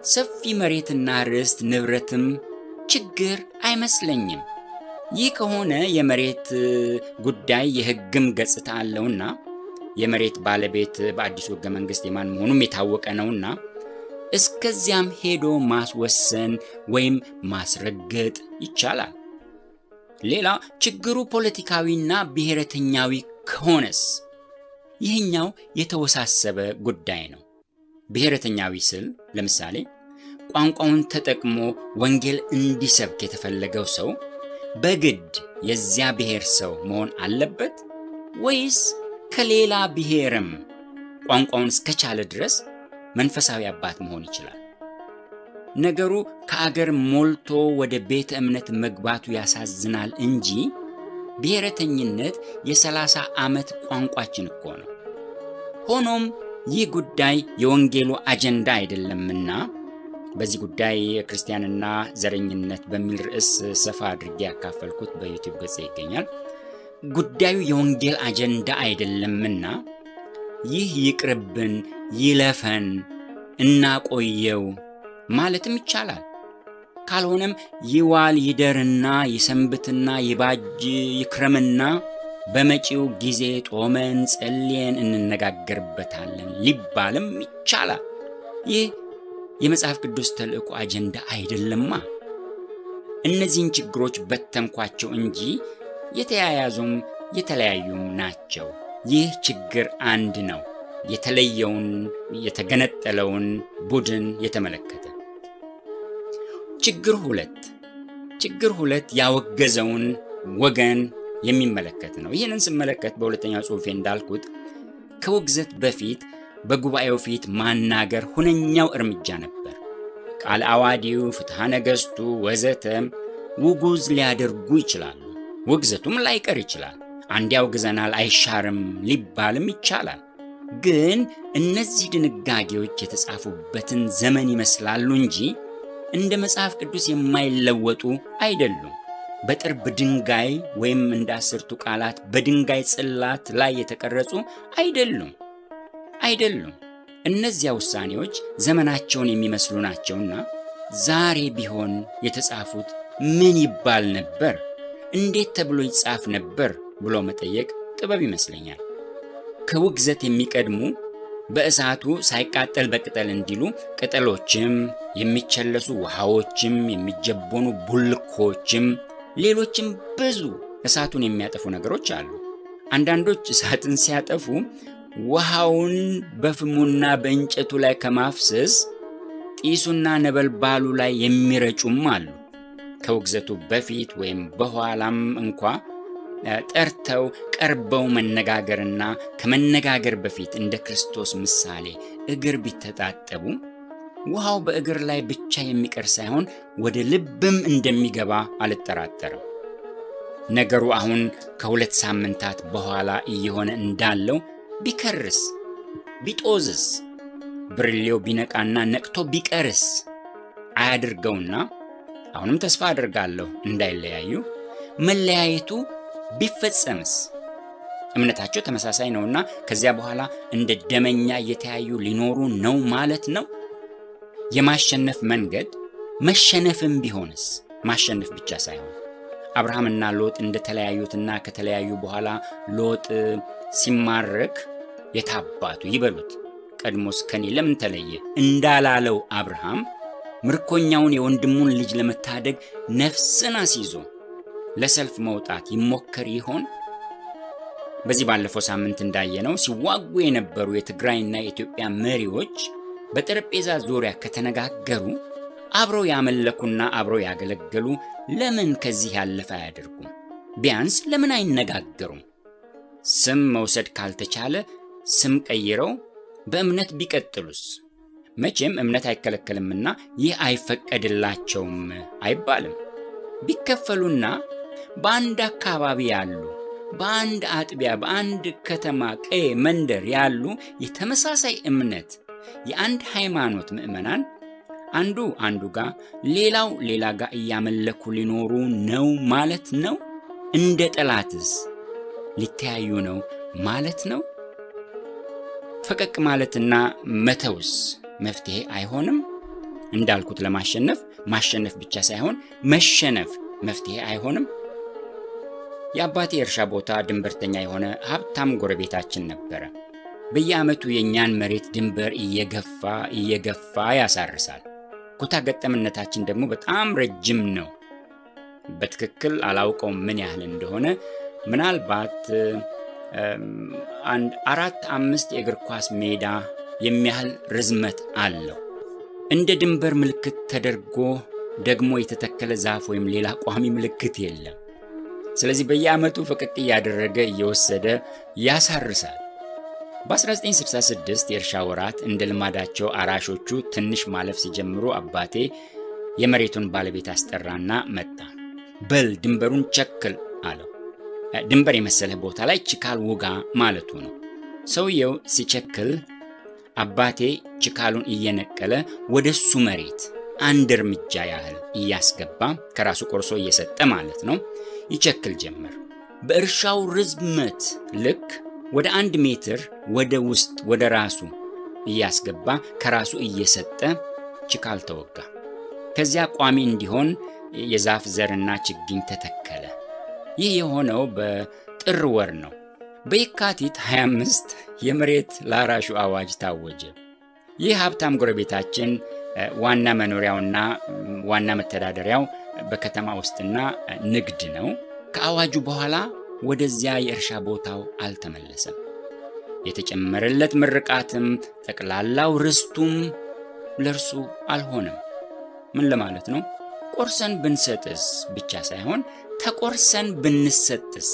ሰፊ መሬትና ርስት ንብረትም ችግር አይመስለኝም። ይህ ከሆነ የመሬት ጉዳይ የሕግም ገጽታ አለውና የመሬት ባለቤት በአዲሱ ሕገ መንግሥት የማን መሆኑም የታወቀ ነውና እስከዚያም ሄዶ ማስወሰን ወይም ማስረገጥ ይቻላል። ሌላ ችግሩ ፖለቲካዊና ብሔረተኛዊ ከሆነስ ይህኛው የተወሳሰበ ጉዳይ ነው። ብሔረተኛዊ ስል ለምሳሌ ቋንቋውን ተጠቅሞ ወንጌል እንዲሰብክ የተፈለገው ሰው በግድ የዚያ ብሔር ሰው መሆን አለበት ወይስ ከሌላ ብሔርም ቋንቋውን እስከቻለ ድረስ መንፈሳዊ አባት መሆን ይችላል? ነገሩ ከአገር ሞልቶ ወደ ቤተ እምነት መግባቱ ያሳዝናል እንጂ ብሔረተኝነት የሰላሳ ዓመት ቋንቋችን እኮ ነው። ሆኖም ይህ ጉዳይ የወንጌሉ አጀንዳ አይደለምና በዚህ ጉዳይ የክርስቲያንና ዘረኝነት በሚል ርዕስ ሰፋ አድርጌ ያካፈልኩት በዩቲዩብ ገጽ ይገኛል። ጉዳዩ የወንጌል አጀንዳ አይደለምና ይህ ይቅርብን፣ ይለፈን፣ እናቆየው ማለትም ይቻላል። ካልሆነም ይዋል ይደርና ይሰንብትና ይባጅ ይክረምና በመጪው ጊዜ ጦመን ጸልየን እንነጋገርበታለን ሊባልም ይቻላል። ይህ የመጽሐፍ ቅዱስ ተልእኮ አጀንዳ አይደለማ። እነዚህን ችግሮች በተንኳቸው እንጂ የተያያዙም የተለያዩም ናቸው። ይህ ችግር አንድ ነው፣ የተለየውን የተገነጠለውን ቡድን የተመለከተ። ችግር ሁለት ችግር ሁለት ያወገዘውን ወገን የሚመለከት ነው። ይህንን ስመለከት በሁለተኛው ጽሑፌ እንዳልኩት ከውግዘት በፊት በጉባኤው ፊት ማናገር ሁነኛው እርምጃ ነበር። ቃል አዋዲው፣ ፍትሐ ነገሥቱ ወዘተ ውጉዝ ሊያደርጉ ይችላሉ። ውግዘቱም ላይቀር ይችላል። አንድ ያውግዘናል አይሻርም ሊባልም ይቻላል። ግን እነዚህ ድንጋጌዎች የተጻፉበትን ዘመን ይመስላሉ እንጂ እንደ መጽሐፍ ቅዱስ የማይለወጡ አይደሉም። በጥርብ ድንጋይ ወይም እንደ አስርቱ ቃላት በድንጋይ ጽላት ላይ የተቀረጹ አይደሉም አይደሉም። እነዚያ ውሳኔዎች ዘመናቸውን የሚመስሉ ናቸውና ዛሬ ቢሆን የተጻፉት ምን ይባል ነበር፣ እንዴት ተብሎ ይጻፍ ነበር ብሎ መጠየቅ ጥበብ ይመስለኛል። ከውግዘት የሚቀድሙ በእሳቱ ሳይቃጠል በቅጠል እንዲሉ ቅጠሎችም፣ የሚቸለሱ ውሃዎችም፣ የሚጀቦኑ ቡልኮችም፣ ሌሎችም ብዙ እሳቱን የሚያጠፉ ነገሮች አሉ። አንዳንዶች እሳትን ሲያጠፉ ውሃውን በፍሙና በእንጨቱ ላይ ከማፍሰስ ጢሱና ነበልባሉ ላይ የሚረጩም አሉ። ከውግዘቱ በፊት ወይም በኋላም እንኳ ጠርተው ቀርበው መነጋገርና ከመነጋገር በፊት እንደ ክርስቶስ ምሳሌ እግር ቢተጣጠቡ ውሃው በእግር ላይ ብቻ የሚቀር ሳይሆን ወደ ልብም እንደሚገባ አልጠራጠርም። ነገሩ አሁን ከሁለት ሳምንታት በኋላ እየሆነ እንዳለው ቢከርስ ቢጦዝስ ብርሌው ቢነቃና ነቅቶ ቢቀርስ አያድርገውና አሁንም ተስፋ አድርጋለሁ እንዳይለያዩ መለያየቱ ቢፈጸምስ እምነታቸው ተመሳሳይ ነውና ከዚያ በኋላ እንደ ደመኛ እየተያዩ ሊኖሩ ነው ማለት ነው። የማሸነፍ መንገድ መሸነፍም ቢሆንስ ማሸነፍ ብቻ ሳይሆን አብርሃምና ሎጥ እንደተለያዩትና ከተለያዩ በኋላ ሎጥ ሲማረክ የታባቱ ይበሉት ቀድሞስ ከኔ ለምን ተለየ እንዳላለው አብርሃም ምርኮኛውን የወንድሙን ልጅ ለመታደግ ነፍስን አስይዞ ለሰልፍ መውጣት ይሞከር ይሆን? በዚህ ባለፈው ሳምንት እንዳየነው ሲዋጉ የነበሩ የትግራይና የኢትዮጵያ መሪዎች በጠረጴዛ ዙሪያ ከተነጋገሩ አብረው ያመለኩና አብረው ያገለገሉ ለምን ከዚህ ያለፈ አያደርጉም? ቢያንስ ለምን አይነጋገሩም? ስም መውሰድ ካልተቻለ ስም ቀይረው በእምነት ቢቀጥሉስ? መቼም እምነት አይከለከልምና ይህ አይፈቀድላቸውም አይባልም። ቢከፈሉና በአንድ አካባቢ ያሉ በአንድ አጥቢያ፣ በአንድ ከተማ፣ ቀዬ፣ መንደር ያሉ የተመሳሳይ እምነት የአንድ ሃይማኖት ምዕመናን አንዱ አንዱ ጋር ሌላው ሌላ ጋር እያመለኩ ሊኖሩ ነው ማለት ነው? እንደ ጠላትስ ሊተያዩ ነው ማለት ነው? ፈቀቅ ማለትና መተውስ መፍትሄ አይሆንም? እንዳልኩት ለማሸነፍ ማሸነፍ ብቻ ሳይሆን መሸነፍ መፍትሄ አይሆንም። የአባቴ የእርሻ ቦታ ድንበርተኛ የሆነ ሀብታም ጎረቤታችን ነበረ። በየዓመቱ የእኛን መሬት ድንበር እየገፋ እየገፋ ያሳርሳል። ኩታ ገጠምነታችን ደግሞ በጣም ረጅም ነው። በትክክል አላውቀውም ምን ያህል እንደሆነ ምናልባት አንድ አራት አምስት የእግር ኳስ ሜዳ የሚያህል ርዝመት አለው። እንደ ድንበር ምልክት ተደርጎ ደግሞ የተተከለ ዛፍ ወይም ሌላ ቋሚ ምልክት የለም። ስለዚህ በየዓመቱ ፈቀቅ እያደረገ እየወሰደ ያሳርሳል። በ1966 የእርሻ ወራት እንደ ልማዳቸው አራሾቹ ትንሽ ማለፍ ሲጀምሩ አባቴ የመሬቱን ባለቤት አስጠራና መጣ። በል ድንበሩን ቸክል አለው። ድንበር የመሰለህ ቦታ ላይ ችካል ውጋ ማለቱ ነው። ሰውየው ሲቸክል አባቴ ችካሉን እየነቀለ ወደ እሱ መሬት አንድ እርምጃ ያህል እያስገባ ከራሱ ቆርሶ እየሰጠ ማለት ነው ይቸክል ጀመር። በእርሻው ርዝመት ልክ ወደ አንድ ሜትር ወደ ውስጥ ወደ ራሱ እያስገባ ከራሱ እየሰጠ ችካል ተወጋ። ከዚያ ቋሚ እንዲሆን የዛፍ ዘርና ችግኝ ተተከለ። ይህ የሆነው በጥር ወር ነው። በየካቲት 25 የመሬት ላራሹ አዋጅ ታወጀ። ይህ ሀብታም ጎረቤታችን ዋና መኖሪያውና ዋና መተዳደሪያው በከተማ ውስጥና ንግድ ነው። ከአዋጁ በኋላ ወደዚያ የእርሻ ቦታው አልተመለሰም። የተጨመረለት ምርቃትም ጠቅላላው ርስቱም ለእርሱ አልሆነም። ምን ለማለት ነው? ቆርሰን ብንሰጥስ ብቻ ሳይሆን ተቆርሰን ብንሰጥስ?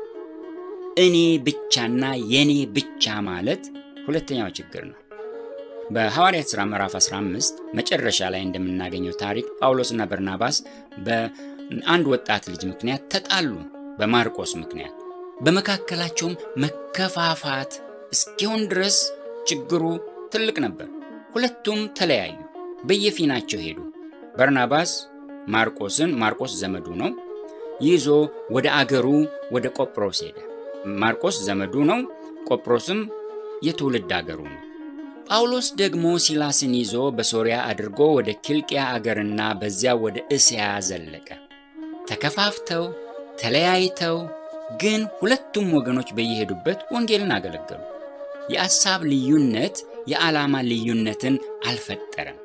እኔ ብቻና የኔ ብቻ ማለት ሁለተኛው ችግር ነው። በሐዋርያት ሥራ ምዕራፍ 15 መጨረሻ ላይ እንደምናገኘው ታሪክ ጳውሎስና በርናባስ በአንድ ወጣት ልጅ ምክንያት ተጣሉ። በማርቆስ ምክንያት በመካከላቸውም መከፋፋት እስኪሆን ድረስ ችግሩ ትልቅ ነበር። ሁለቱም ተለያዩ፣ በየፊናቸው ሄዱ። በርናባስ ማርቆስን ማርቆስ ዘመዱ ነው ይዞ ወደ አገሩ ወደ ቆጵሮስ ሄደ። ማርቆስ ዘመዱ ነው፣ ቆጵሮስም የትውልድ አገሩ ነው። ጳውሎስ ደግሞ ሲላስን ይዞ በሶርያ አድርጎ ወደ ኪልቅያ አገርና በዚያ ወደ እስያ ዘለቀ። ተከፋፍተው ተለያይተው ግን ሁለቱም ወገኖች በየሄዱበት ወንጌልን አገለገሉ። የአሳብ ልዩነት የዓላማ ልዩነትን አልፈጠረም።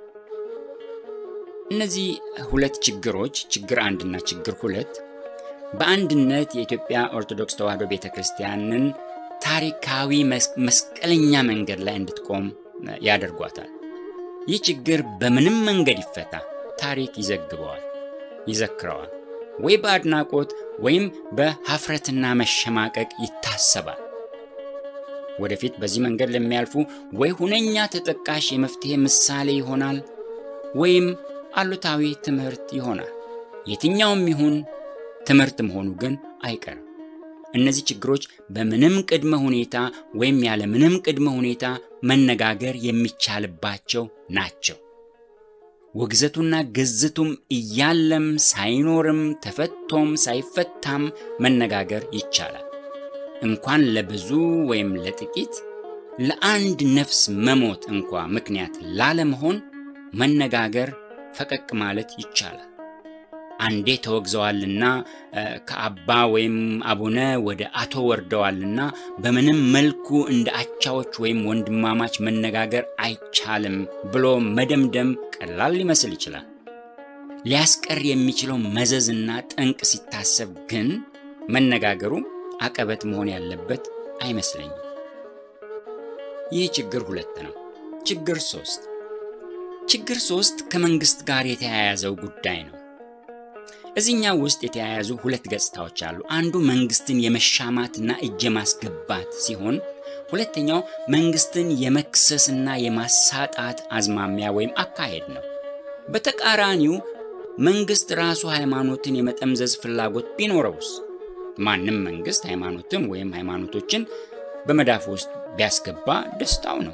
እነዚህ ሁለት ችግሮች ችግር አንድና ችግር ሁለት በአንድነት የኢትዮጵያ ኦርቶዶክስ ተዋሕዶ ቤተ ክርስቲያንን ታሪካዊ መስቀለኛ መንገድ ላይ እንድትቆም ያደርጓታል። ይህ ችግር በምንም መንገድ ይፈታ ታሪክ ይዘግበዋል፣ ይዘክረዋል፣ ወይ በአድናቆት ወይም በሀፍረትና መሸማቀቅ ይታሰባል። ወደፊት በዚህ መንገድ ለሚያልፉ ወይ ሁነኛ ተጠቃሽ የመፍትሄ ምሳሌ ይሆናል ወይም አሉታዊ ትምህርት ይሆናል። የትኛውም ይሁን ትምህርት መሆኑ ግን አይቀርም። እነዚህ ችግሮች በምንም ቅድመ ሁኔታ ወይም ያለ ምንም ቅድመ ሁኔታ መነጋገር የሚቻልባቸው ናቸው። ውግዘቱና ግዝቱም እያለም ሳይኖርም ተፈቶም ሳይፈታም መነጋገር ይቻላል። እንኳን ለብዙ ወይም ለጥቂት ለአንድ ነፍስ መሞት እንኳ ምክንያት ላለመሆን መነጋገር ፈቀቅ ማለት ይቻላል። አንዴ ተወግዘዋልና ከአባ ወይም አቡነ ወደ አቶ ወርደዋልና በምንም መልኩ እንደ አቻዎች ወይም ወንድማማች መነጋገር አይቻልም ብሎ መደምደም ቀላል ሊመስል ይችላል። ሊያስቀር የሚችለው መዘዝና ጠንቅ ሲታሰብ ግን መነጋገሩ አቀበት መሆን ያለበት አይመስለኝም። ይህ ችግር ሁለት ነው። ችግር ሶስት ችግር ሶስት ከመንግስት ጋር የተያያዘው ጉዳይ ነው። እዚህኛው ውስጥ የተያያዙ ሁለት ገጽታዎች አሉ። አንዱ መንግስትን የመሻማትና እጅ የማስገባት ሲሆን፣ ሁለተኛው መንግስትን የመክሰስና የማሳጣት አዝማሚያ ወይም አካሄድ ነው። በተቃራኒው መንግስት ራሱ ሃይማኖትን የመጠምዘዝ ፍላጎት ቢኖረውስ? ማንም መንግስት ሃይማኖትን ወይም ሃይማኖቶችን በመዳፍ ውስጥ ቢያስገባ ደስታው ነው።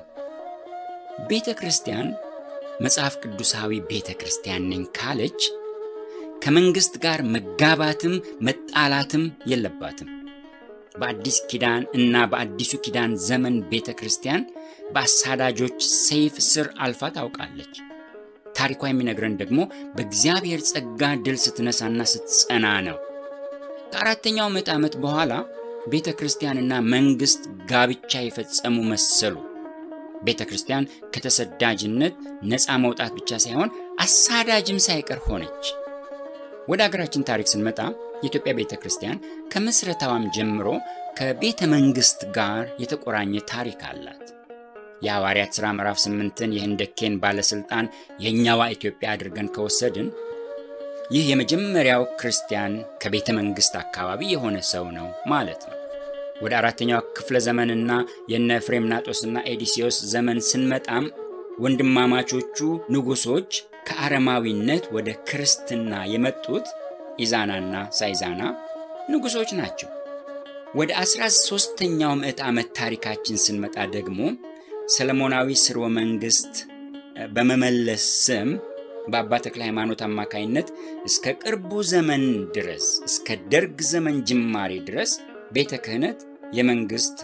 ቤተ ክርስቲያን መጽሐፍ ቅዱሳዊ ቤተ ክርስቲያን ነኝ ካለች ከመንግስት ጋር መጋባትም መጣላትም የለባትም። በአዲስ ኪዳን እና በአዲሱ ኪዳን ዘመን ቤተ ክርስቲያን በአሳዳጆች ሰይፍ ስር አልፋ ታውቃለች። ታሪኳ የሚነግረን ደግሞ በእግዚአብሔር ጸጋ ድል ስትነሳና ስትጸና ነው። ከአራተኛው ምዕተ ዓመት በኋላ ቤተ ክርስቲያንና መንግሥት ጋብቻ የፈጸሙ መሰሉ። ቤተ ክርስቲያን ከተሰዳጅነት ነፃ መውጣት ብቻ ሳይሆን አሳዳጅም ሳይቀር ሆነች። ወደ አገራችን ታሪክ ስንመጣ የኢትዮጵያ ቤተ ክርስቲያን ከምስረታዋም ጀምሮ ከቤተ መንግሥት ጋር የተቆራኘ ታሪክ አላት። የሐዋርያት ሥራ ምዕራፍ ስምንትን የህንደኬን ባለሥልጣን የእኛዋ ኢትዮጵያ አድርገን ከወሰድን ይህ የመጀመሪያው ክርስቲያን ከቤተ መንግሥት አካባቢ የሆነ ሰው ነው ማለት ነው። ወደ አራተኛው ክፍለ ዘመንና የነ ፍሬምናጦስና ኤዲሲዮስ ዘመን ስንመጣም ወንድማማቾቹ ንጉሶች ከአረማዊነት ወደ ክርስትና የመጡት ኢዛናና ሳይዛና ንጉሶች ናቸው። ወደ 13ኛው ምዕት ዓመት ታሪካችን ስንመጣ ደግሞ ሰለሞናዊ ስርወ መንግሥት በመመለስ ስም በአባ ተክለ ሃይማኖት አማካይነት እስከ ቅርቡ ዘመን ድረስ እስከ ደርግ ዘመን ጅማሬ ድረስ ቤተ ክህነት የመንግሥት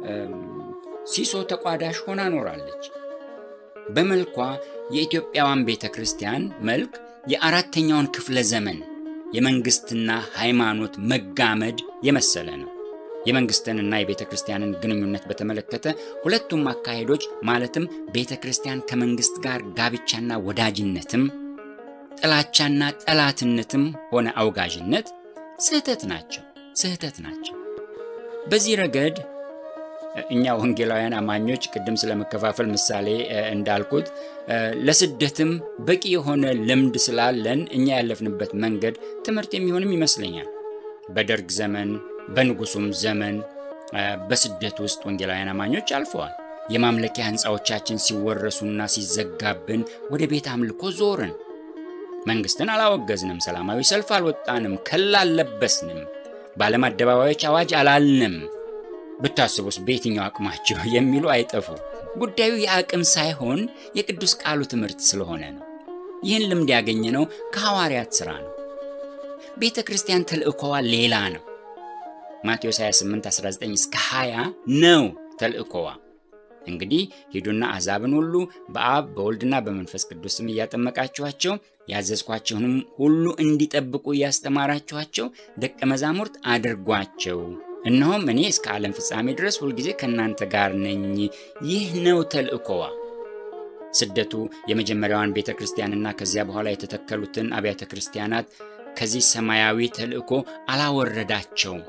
ሲሶ ተቋዳሽ ሆና ኖራለች። በመልኳ የኢትዮጵያዋን ቤተ ክርስቲያን መልክ የአራተኛውን ክፍለ ዘመን የመንግሥትና ሃይማኖት መጋመድ የመሰለ ነው። የመንግሥትንና የቤተ ክርስቲያንን ግንኙነት በተመለከተ ሁለቱም አካሄዶች ማለትም ቤተ ክርስቲያን ከመንግሥት ጋር ጋብቻና ወዳጅነትም ጥላቻና ጠላትነትም ሆነ አውጋዥነት ስህተት ናቸው ስህተት ናቸው። በዚህ ረገድ እኛ ወንጌላውያን አማኞች ቅድም ስለመከፋፈል ምሳሌ እንዳልኩት ለስደትም በቂ የሆነ ልምድ ስላለን እኛ ያለፍንበት መንገድ ትምህርት የሚሆንም ይመስለኛል። በደርግ ዘመን በንጉሱም ዘመን በስደት ውስጥ ወንጌላውያን አማኞች አልፈዋል። የማምለኪያ ሕንፃዎቻችን ሲወረሱና ሲዘጋብን ወደ ቤት አምልኮ ዞርን። መንግሥትን አላወገዝንም፣ ሰላማዊ ሰልፍ አልወጣንም፣ ከላ አልለበስንም፣ በዓለም አደባባዮች አዋጅ አላልንም። ብታስቡስ በየትኛው አቅማቸው የሚሉ አይጠፉ። ጉዳዩ የአቅም ሳይሆን የቅዱስ ቃሉ ትምህርት ስለሆነ ነው። ይህን ልምድ ያገኘነው ከሐዋርያት ሥራ ነው። ቤተ ክርስቲያን ተልእኮዋ ሌላ ነው። ማቴዎስ 28 19 እስከ 20 ነው ተልእኮዋ። እንግዲህ ሂዱና አሕዛብን ሁሉ በአብ በወልድና በመንፈስ ቅዱስም እያጠመቃችኋቸው ያዘዝኳቸውንም ሁሉ እንዲጠብቁ እያስተማራችኋቸው ደቀ መዛሙርት አድርጓቸው እነሆም እኔ እስከ ዓለም ፍጻሜ ድረስ ሁልጊዜ ከእናንተ ጋር ነኝ። ይህ ነው ተልእኮዋ። ስደቱ የመጀመሪያዋን ቤተ ክርስቲያንና ከዚያ በኋላ የተተከሉትን አብያተ ክርስቲያናት ከዚህ ሰማያዊ ተልእኮ አላወረዳቸውም።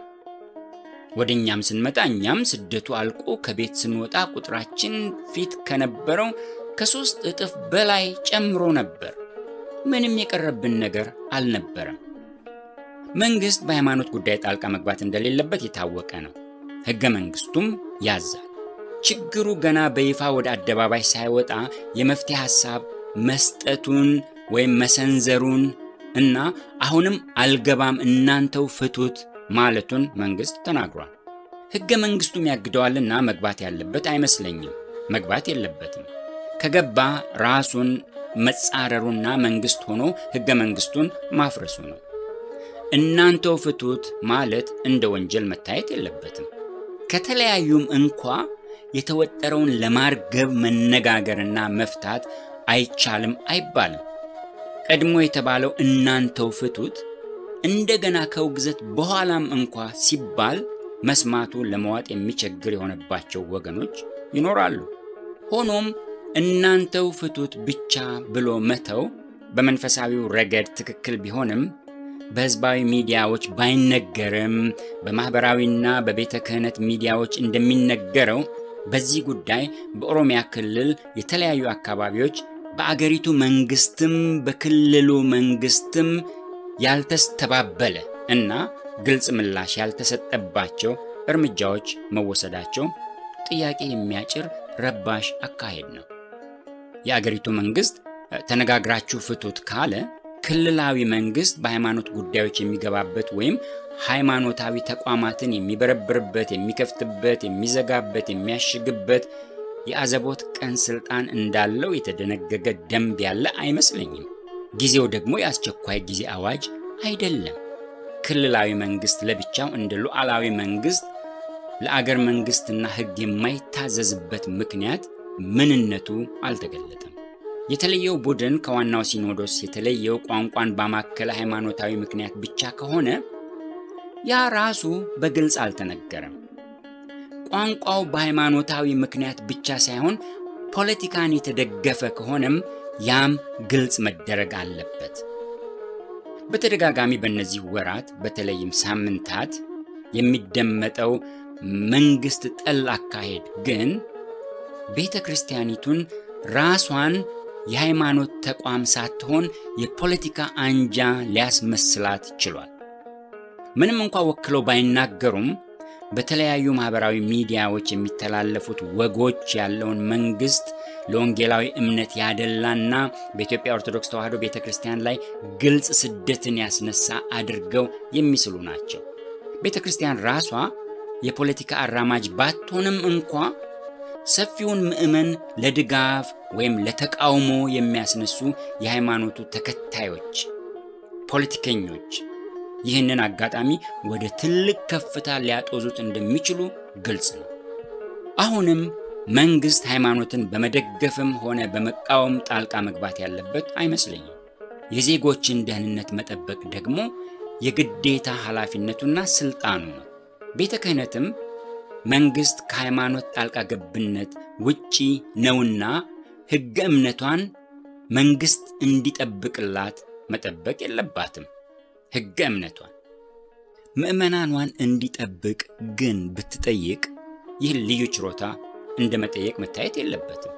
ወደ እኛም ስንመጣ እኛም ስደቱ አልቆ ከቤት ስንወጣ ቁጥራችን ፊት ከነበረው ከሦስት እጥፍ በላይ ጨምሮ ነበር። ምንም የቀረብን ነገር አልነበረም። መንግሥት በሃይማኖት ጉዳይ ጣልቃ መግባት እንደሌለበት የታወቀ ነው። ሕገ መንግሥቱም ያዛል። ችግሩ ገና በይፋ ወደ አደባባይ ሳይወጣ የመፍትሄ ሐሳብ መስጠቱን ወይም መሰንዘሩን እና አሁንም አልገባም እናንተው ፍቱት ማለቱን መንግሥት ተናግሯል። ሕገ መንግሥቱም ያግደዋልና መግባት ያለበት አይመስለኝም። መግባት የለበትም። ከገባ ራሱን መጻረሩና መንግሥት ሆኖ ሕገ መንግሥቱን ማፍረሱ ነው። እናንተው ፍቱት ማለት እንደ ወንጀል መታየት የለበትም። ከተለያዩም እንኳ የተወጠረውን ለማርገብ መነጋገርና መፍታት አይቻልም አይባልም። ቀድሞ የተባለው እናንተው ፍቱት እንደገና ከውግዘት በኋላም እንኳ ሲባል መስማቱ ለመዋጥ የሚቸግር የሆነባቸው ወገኖች ይኖራሉ። ሆኖም እናንተው ፍቱት ብቻ ብሎ መተው በመንፈሳዊው ረገድ ትክክል ቢሆንም በሕዝባዊ ሚዲያዎች ባይነገርም በማኅበራዊና በቤተ ክህነት ሚዲያዎች እንደሚነገረው በዚህ ጉዳይ በኦሮሚያ ክልል የተለያዩ አካባቢዎች በአገሪቱ መንግስትም በክልሉ መንግስትም ያልተስተባበለ እና ግልጽ ምላሽ ያልተሰጠባቸው እርምጃዎች መወሰዳቸው ጥያቄ የሚያጭር ረባሽ አካሄድ ነው። የአገሪቱ መንግስት ተነጋግራችሁ ፍቱት ካለ ክልላዊ መንግስት በሃይማኖት ጉዳዮች የሚገባበት ወይም ሃይማኖታዊ ተቋማትን የሚበረብርበት፣ የሚከፍትበት፣ የሚዘጋበት፣ የሚያሽግበት የአዘቦት ቀን ስልጣን እንዳለው የተደነገገ ደንብ ያለ አይመስለኝም። ጊዜው ደግሞ የአስቸኳይ ጊዜ አዋጅ አይደለም። ክልላዊ መንግስት ለብቻው እንደ ሉዓላዊ መንግስት ለአገር መንግስትና ሕግ የማይታዘዝበት ምክንያት ምንነቱ አልተገለጠም። የተለየው ቡድን ከዋናው ሲኖዶስ የተለየው ቋንቋን ባማከለ ሃይማኖታዊ ምክንያት ብቻ ከሆነ ያ ራሱ በግልጽ አልተነገረም። ቋንቋው በሃይማኖታዊ ምክንያት ብቻ ሳይሆን ፖለቲካን የተደገፈ ከሆነም ያም ግልጽ መደረግ አለበት። በተደጋጋሚ በእነዚህ ወራት በተለይም ሳምንታት የሚደመጠው መንግስት ጠል አካሄድ ግን ቤተ ክርስቲያኒቱን ራሷን የሃይማኖት ተቋም ሳትሆን የፖለቲካ አንጃ ሊያስመስላት ችሏል። ምንም እንኳ ወክለው ባይናገሩም በተለያዩ ማህበራዊ ሚዲያዎች የሚተላለፉት ወጎች ያለውን መንግስት ለወንጌላዊ እምነት ያደላና በኢትዮጵያ ኦርቶዶክስ ተዋሕዶ ቤተ ክርስቲያን ላይ ግልጽ ስደትን ያስነሳ አድርገው የሚስሉ ናቸው። ቤተ ክርስቲያን ራሷ የፖለቲካ አራማጅ ባትሆንም እንኳ ሰፊውን ምዕመን ለድጋፍ ወይም ለተቃውሞ የሚያስነሱ የሃይማኖቱ ተከታዮች ፖለቲከኞች ይህንን አጋጣሚ ወደ ትልቅ ከፍታ ሊያጦዙት እንደሚችሉ ግልጽ ነው። አሁንም መንግስት ሃይማኖትን በመደገፍም ሆነ በመቃወም ጣልቃ መግባት ያለበት አይመስለኝም። የዜጎችን ደህንነት መጠበቅ ደግሞ የግዴታ ኃላፊነቱና ስልጣኑ ነው። ቤተ ክህነትም መንግስት ከሃይማኖት ጣልቃ ገብነት ውጪ ነውና ሕገ እምነቷን መንግስት እንዲጠብቅላት መጠበቅ የለባትም። ሕገ እምነቷን ምዕመናኗን እንዲጠብቅ ግን ብትጠይቅ ይህን ልዩ ችሮታ እንደ መጠየቅ መታየት የለበትም።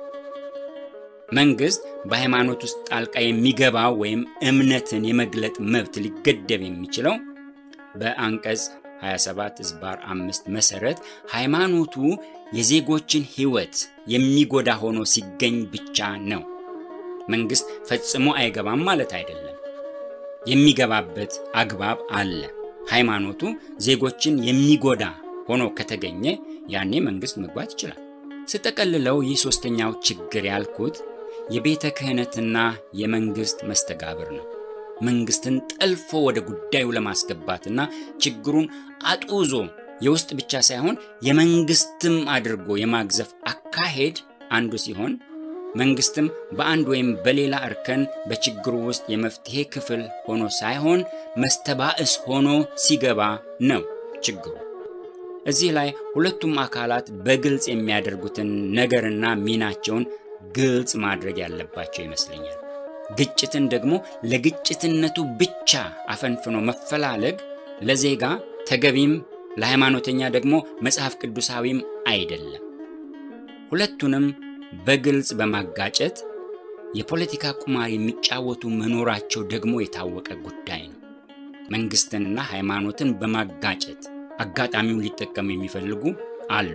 መንግስት በሃይማኖት ውስጥ ጣልቃ የሚገባው ወይም እምነትን የመግለጥ መብት ሊገደብ የሚችለው በአንቀጽ 27 ዝባር አምስት መሰረት ሃይማኖቱ የዜጎችን ሕይወት የሚጎዳ ሆኖ ሲገኝ ብቻ ነው። መንግስት ፈጽሞ አይገባም ማለት አይደለም። የሚገባበት አግባብ አለ። ሃይማኖቱ ዜጎችን የሚጎዳ ሆኖ ከተገኘ ያኔ መንግስት መግባት ይችላል። ስጠቀልለው ይህ ሶስተኛው ችግር ያልኩት የቤተ ክህነትና የመንግስት መስተጋብር ነው። መንግስትን ጠልፎ ወደ ጉዳዩ ለማስገባትና ችግሩን አጡዞ የውስጥ ብቻ ሳይሆን የመንግስትም አድርጎ የማግዘፍ አካሄድ አንዱ ሲሆን መንግስትም በአንድ ወይም በሌላ እርከን በችግሩ ውስጥ የመፍትሄ ክፍል ሆኖ ሳይሆን መስተባእስ ሆኖ ሲገባ ነው ችግሩ። እዚህ ላይ ሁለቱም አካላት በግልጽ የሚያደርጉትን ነገርና ሚናቸውን ግልጽ ማድረግ ያለባቸው ይመስለኛል። ግጭትን ደግሞ ለግጭትነቱ ብቻ አፈንፍኖ መፈላለግ ለዜጋ ተገቢም ለሃይማኖተኛ ደግሞ መጽሐፍ ቅዱሳዊም አይደለም። ሁለቱንም በግልጽ በማጋጨት የፖለቲካ ቁማር የሚጫወቱ መኖራቸው ደግሞ የታወቀ ጉዳይ ነው። መንግስትንና ሃይማኖትን በማጋጨት አጋጣሚውን ሊጠቀሙ የሚፈልጉ አሉ።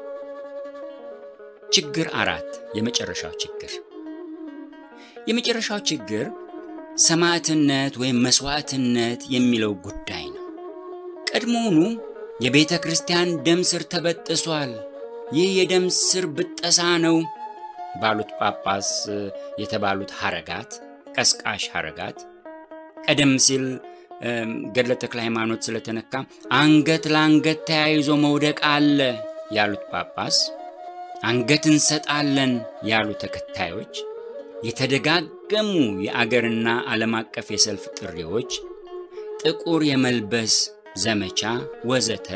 ችግር አራት የመጨረሻው ችግር የመጨረሻው ችግር ሰማዕትነት ወይም መስዋዕትነት የሚለው ጉዳይ ነው። ቀድሞውኑ የቤተ ክርስቲያን ደም ስር ተበጥሷል፣ ይህ የደም ስር ብጠሳ ነው ባሉት ጳጳስ የተባሉት ሐረጋት ቀስቃሽ ሐረጋት ቀደም ሲል ገድለ ተክለ ሃይማኖት ስለተነካ አንገት ለአንገት ተያይዞ መውደቅ አለ ያሉት ጳጳስ አንገት እንሰጣለን ያሉ ተከታዮች የተደጋገሙ የአገርና ዓለም አቀፍ የሰልፍ ጥሪዎች፣ ጥቁር የመልበስ ዘመቻ ወዘተ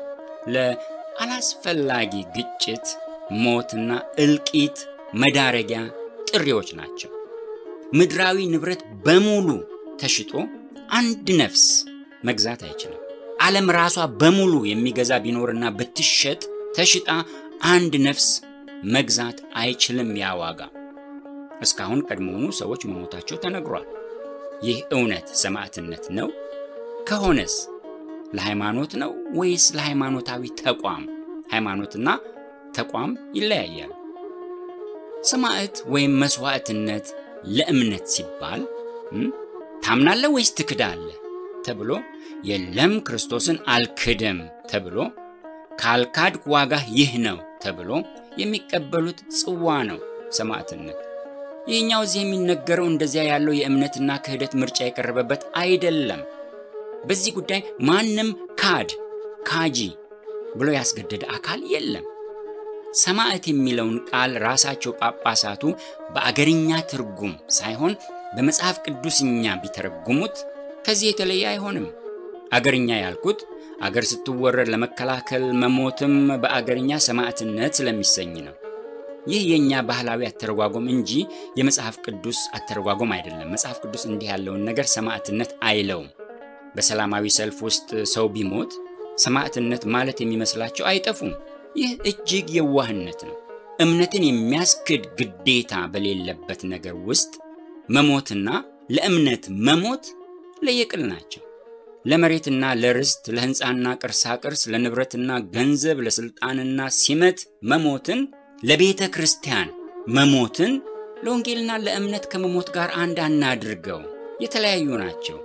ለአላስፈላጊ ግጭት፣ ሞትና እልቂት መዳረጊያ ጥሪዎች ናቸው። ምድራዊ ንብረት በሙሉ ተሽጦ አንድ ነፍስ መግዛት አይችልም። ዓለም ራሷ በሙሉ የሚገዛ ቢኖርና ብትሸጥ ተሽጣ አንድ ነፍስ መግዛት አይችልም ያ ዋጋ። እስካሁን ቀድሞውኑ ሰዎች መሞታቸው ተነግሯል። ይህ እውነት ሰማዕትነት ነው? ከሆነስ ለሃይማኖት ነው ወይስ ለሃይማኖታዊ ተቋም? ሃይማኖትና ተቋም ይለያያል። ሰማዕት ወይም መስዋዕትነት ለእምነት ሲባል ታምናለህ ወይስ ትክዳለህ ተብሎ የለም ክርስቶስን አልክድም ተብሎ ካልካድክ ዋጋህ ይህ ነው ተብሎ የሚቀበሉት ጽዋ ነው ሰማዕትነት። ይህኛው እዚህ የሚነገረው እንደዚያ ያለው የእምነትና ክህደት ምርጫ የቀረበበት አይደለም። በዚህ ጉዳይ ማንም ካድ ካጂ ብሎ ያስገደደ አካል የለም። ሰማዕት የሚለውን ቃል ራሳቸው ጳጳሳቱ በአገርኛ ትርጉም ሳይሆን በመጽሐፍ ቅዱስኛ ቢተረጉሙት ከዚህ የተለየ አይሆንም። አገርኛ ያልኩት አገር ስትወረድ ለመከላከል መሞትም በአገርኛ ሰማዕትነት ስለሚሰኝ ነው። ይህ የእኛ ባህላዊ አተረጓጎም እንጂ የመጽሐፍ ቅዱስ አተረጓጎም አይደለም። መጽሐፍ ቅዱስ እንዲህ ያለውን ነገር ሰማዕትነት አይለውም። በሰላማዊ ሰልፍ ውስጥ ሰው ቢሞት ሰማዕትነት ማለት የሚመስላቸው አይጠፉም። ይህ እጅግ የዋህነት ነው። እምነትን የሚያስክድ ግዴታ በሌለበት ነገር ውስጥ መሞትና ለእምነት መሞት ለየቅል ናቸው። ለመሬትና ለርስት፣ ለሕንፃና ቅርሳቅርስ፣ ለንብረትና ገንዘብ፣ ለሥልጣንና ሲመት መሞትን፣ ለቤተ ክርስቲያን መሞትን ለወንጌልና ለእምነት ከመሞት ጋር አንድ አናድርገው። የተለያዩ ናቸው።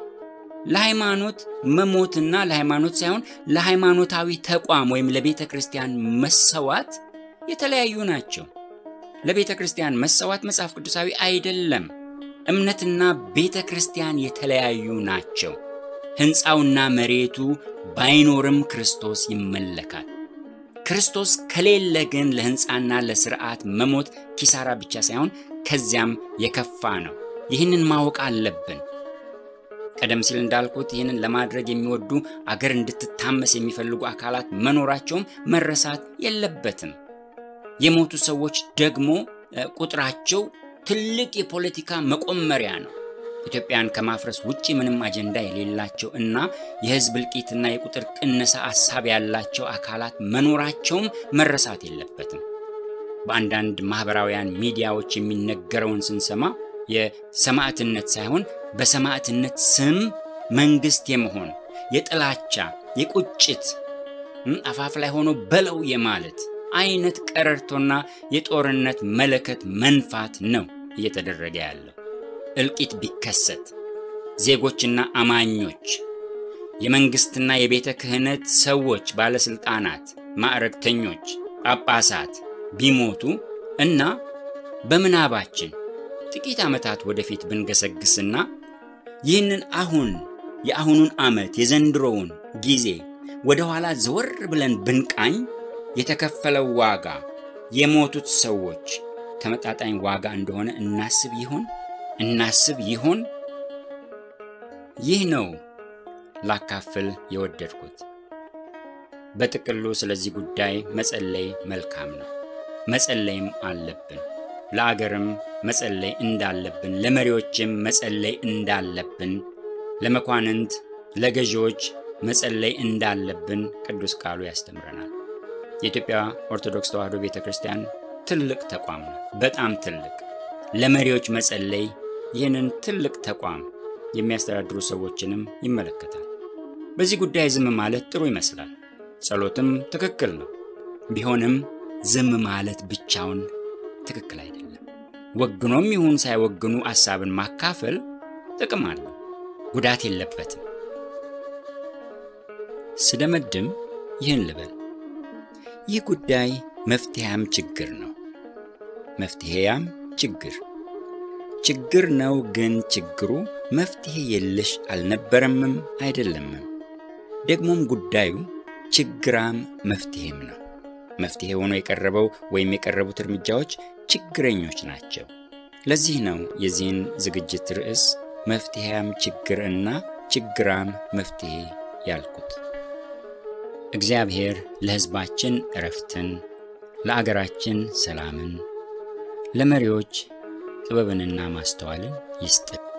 ለሃይማኖት መሞትና ለሃይማኖት ሳይሆን ለሃይማኖታዊ ተቋም ወይም ለቤተ ክርስቲያን መሰዋት የተለያዩ ናቸው። ለቤተ ክርስቲያን መሰዋት መጽሐፍ ቅዱሳዊ አይደለም። እምነትና ቤተ ክርስቲያን የተለያዩ ናቸው። ሕንፃውና መሬቱ ባይኖርም ክርስቶስ ይመለካል። ክርስቶስ ከሌለ ግን ለሕንፃና ለስርዓት መሞት ኪሳራ ብቻ ሳይሆን ከዚያም የከፋ ነው። ይህንን ማወቅ አለብን። ቀደም ሲል እንዳልኩት ይህንን ለማድረግ የሚወዱ አገር እንድትታመስ የሚፈልጉ አካላት መኖራቸውም መረሳት የለበትም። የሞቱ ሰዎች ደግሞ ቁጥራቸው ትልቅ የፖለቲካ መቆመሪያ ነው። ኢትዮጵያን ከማፍረስ ውጭ ምንም አጀንዳ የሌላቸው እና የሕዝብ እልቂትና የቁጥር ቅነሳ ሀሳብ ያላቸው አካላት መኖራቸውም መረሳት የለበትም። በአንዳንድ ማኅበራውያን ሚዲያዎች የሚነገረውን ስንሰማ የሰማዕትነት ሳይሆን በሰማዕትነት ስም መንግሥት የመሆን የጥላቻ፣ የቁጭት አፋፍ ላይ ሆኖ በለው የማለት አይነት ቀረርቶና የጦርነት መለከት መንፋት ነው እየተደረገ ያለው። እልቂት ቢከሰት ዜጎችና አማኞች፣ የመንግሥትና የቤተ ክህነት ሰዎች፣ ባለሥልጣናት፣ ማዕረግተኞች፣ ጳጳሳት ቢሞቱ እና በምናባችን ጥቂት ዓመታት ወደፊት ብንገሰግስና ይህንን አሁን የአሁኑን ዓመት የዘንድሮውን ጊዜ ወደ ኋላ ዘወር ብለን ብንቃኝ የተከፈለው ዋጋ የሞቱት ሰዎች ተመጣጣኝ ዋጋ እንደሆነ እናስብ ይሆን? እናስብ ይሆን? ይህ ነው ላካፍል የወደድኩት። በጥቅሉ ስለዚህ ጉዳይ መጸለይ መልካም ነው። መጸለይም አለብን። ለአገርም መጸለይ እንዳለብን፣ ለመሪዎችም መጸለይ እንዳለብን፣ ለመኳንንት፣ ለገዢዎች መጸለይ እንዳለብን ቅዱስ ቃሉ ያስተምረናል። የኢትዮጵያ ኦርቶዶክስ ተዋሕዶ ቤተ ክርስቲያን ትልቅ ተቋም ነው። በጣም ትልቅ። ለመሪዎች መጸለይ ይህንን ትልቅ ተቋም የሚያስተዳድሩ ሰዎችንም ይመለከታል። በዚህ ጉዳይ ዝም ማለት ጥሩ ይመስላል። ጸሎትም ትክክል ነው። ቢሆንም ዝም ማለት ብቻውን ትክክል አይደለም። ወግኖም ይሁን ሳይወግኑ ሐሳብን ማካፈል ጥቅም አለው፣ ጉዳት የለበትም። ስደመድም ይህን ልበል፣ ይህ ጉዳይ መፍትሄያም ችግር ነው። መፍትሄያም ችግር ችግር ነው። ግን ችግሩ መፍትሄ የለሽ አልነበረምም አይደለምም። ደግሞም ጉዳዩ ችግራም መፍትሄም ነው። መፍትሄ ሆኖ የቀረበው ወይም የቀረቡት እርምጃዎች ችግረኞች ናቸው። ለዚህ ነው የዚህን ዝግጅት ርዕስ መፍትሄያም ችግር እና ችግራም መፍትሄ ያልኩት። እግዚአብሔር ለሕዝባችን እረፍትን፣ ለአገራችን ሰላምን፣ ለመሪዎች ጥበብንና ማስተዋልን ይስጥ።